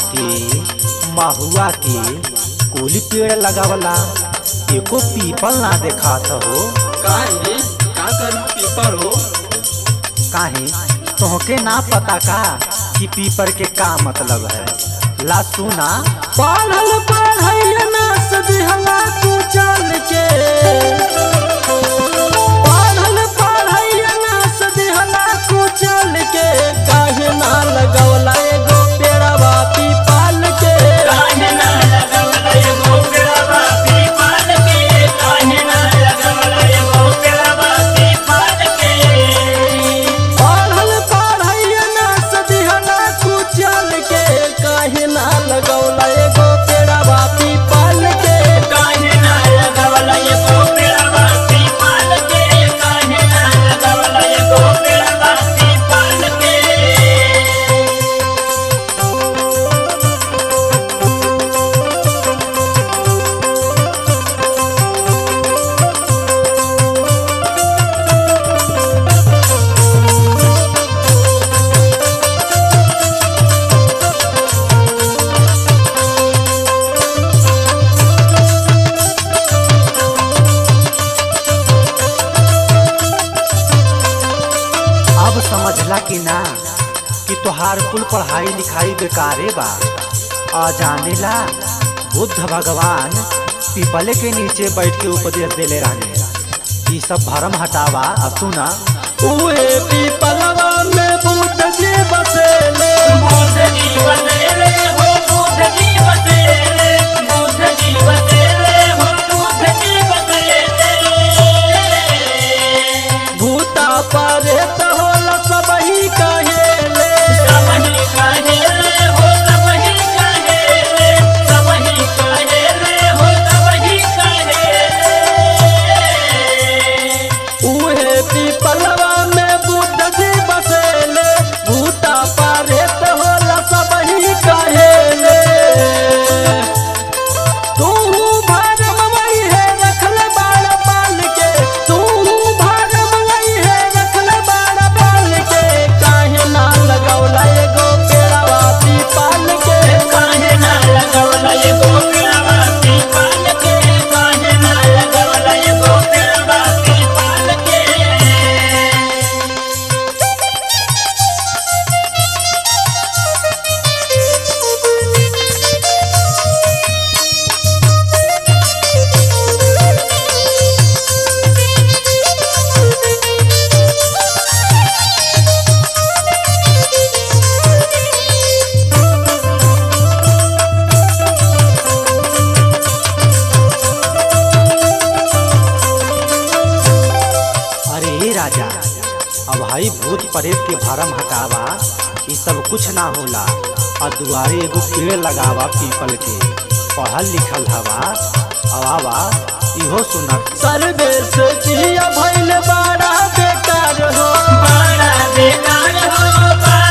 के महुआ के कुली पेड़ लगावला एको पीपल ना देखात हो काहे का करू पीपर हो काहे तोहके ना पता का कि पीपर के का मतलब है ला सुना पढ़ल पढ़ैया ना सदिहला तू चल के पढ़ल पढ़ैया ना सदिहला तू चल के काहे ना लगवला एगो पेड़वा पीपल के काहे ना लगवला एगो पेड़वा पीपल के काहे ना लगवला एगो पेड़वा पीपल के पढ़ल पढ़ैया ना सदिहला तू चल के काहे ना लगवला एगो पेड़वा पीपल के काहे ना लगवला एगो पेड़वा पीपल के काहे ना लगवला एगो पेड़वा पीपल के अब समझला कि ना कि तोहार कुल पढ़ाई लिखाई बेकारे बा आ जानेला बुद्ध भगवान पीपले के नीचे बैठ के उपदेश देले रहने ई सब भरम हटावा अब सुना उहे पीपलवा में बुद्ध जी बसेले बुद्ध जी बसेरे हो बुद्ध जी बसेरे बुद्ध जी बसेरे हो बुद्ध जी बसेरे भूता परे तो होला सबही कहेले सबही कहेले हो सबही कहेले सबही कहेले हो सबही कहेले उहे पीपलवा में बुद्ध जी बसेले भूता परे तो होला सबही कहेले तू भरम वही है रखल बाड़ पाल के तू भरम वही है रखल बाड़ पाल के काहे ना लगौला एगो पेड़वा पीपल के काहे ना लगवला एगो पेड़वा पीपल के काहे ना लगवला एगो पेड़वा पीपल के अरे ए राजा अब भाई भूत प्रेत के भरम हटावा ई सब कुछ ना होला और दुआरे एगो पेड़ लगावा पीपल के पढ़ल लिखल हवा अवावा इहो सुनत सर्वेश जिया भइल बड़ा बेकार हो बड़ा बेकार हो बड़ा